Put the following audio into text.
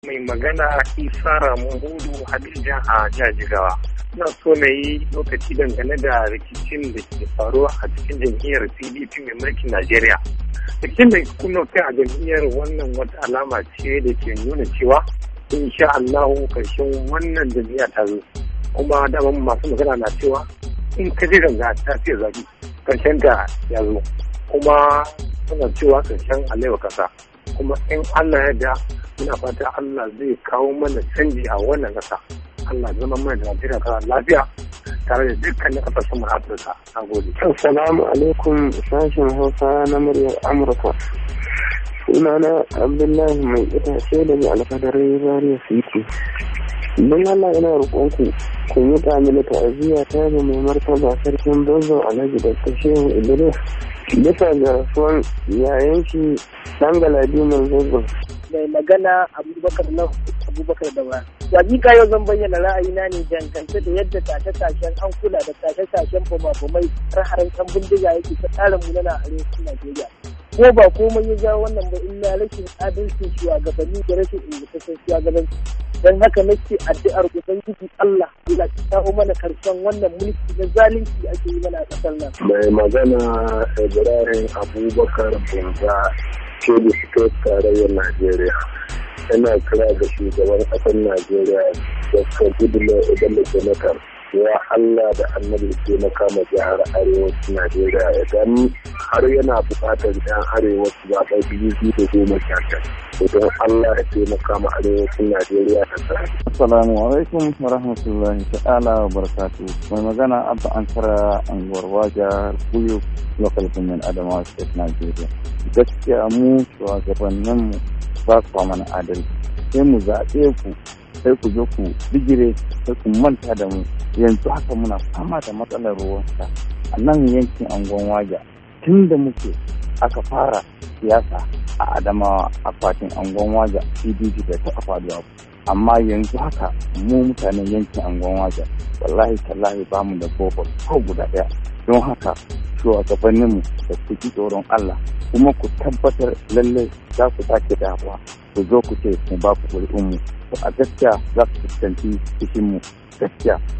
mai magana isa ramun hudu hadija a jajigawa ina so na yi lokaci dangane da rikicin da ke faruwa a cikin jam'iyyar pdp mai mulkin najeriya rikicin da kuma kai a jam'iyyar wannan wata alama ce da ke nuna cewa insha allahu karshen wannan jam'iyya ta zo kuma daman masu magana na cewa in ka ji ganga ta ce zabi karshen ta ya zo kuma suna cewa karshen alewa kasa kuma in allah ya da muna fata Allah zai kawo mana canji a wannan ƙasa. Allah zama mana da Najeriya kara lafiya tare da dukkanin ƙasashen mu Afirka. Na gode. Assalamu alaikum sashen Hausa na muryar Amurka. Sunana Abdullahi mai itace da mai alfadarai Zaria City. Don Allah ina roƙonku ku yi mini ta'aziyya ta ga mai martaba sarkin Bozo Alhaji da Shehu Idris bisa ga rasuwan yayan shi dan Galadiman Zazzau. mai magana abubakar na abubakar da ba hakika yau zan bayyana ra'ayina ne dangance da yadda tashe-tashen hankula da tashe-tashen bama-bamai har yan bindiga yake ta tsara munana a arewacin najeriya ko ba komai ya jawo wannan ba illa rashin adalcin shugabanni da rashin ingantaccen shugabanci don haka nake addu'ar ubangiji Allah ya kawo mana karshen wannan mulki na zalunci ake yi mana a kasar nan mai magana Ibrahim Abubakar Bunza ke da fito tarayyar Najeriya. Ina kira da shugaban ƙasar Najeriya Dr. Goodluck Ebele Jonathan ya Allah da annabi ke na kama jihar arewacin Najeriya idan har yana buƙatar yan arewa su zaɓa biyu biyu da goma sha idan Allah ya taimaka ma arewacin Najeriya da sa. Assalamu alaikum wa rahmatullahi ta'ala wa barakatu. Mai magana Abba Ankara Anguwar Waja Kuyo Local Government Adamawa State Nigeria. Gaskiya mu shugabanninmu ba su mana adalci. Sai mu zaɓe ku sai ku zo ku bigire sai ku manta da mu yanzu haka muna fama da matsalar ruwan sha a nan yankin angon waja tun da muke aka fara siyasa a adamawa a fatin angon waja pdp bai taɓa faduwa amma yanzu haka mu mutanen yankin angon waja wallahi tallahi ba mu da bobo ko guda ɗaya don haka shugabanninmu da ku ji tsoron Allah kuma ku tabbatar lallai za ku sake dawowa ku zo ku ce mu ba ku ƙuri'unmu to a gaskiya za ku fuskanci cikinmu gaskiya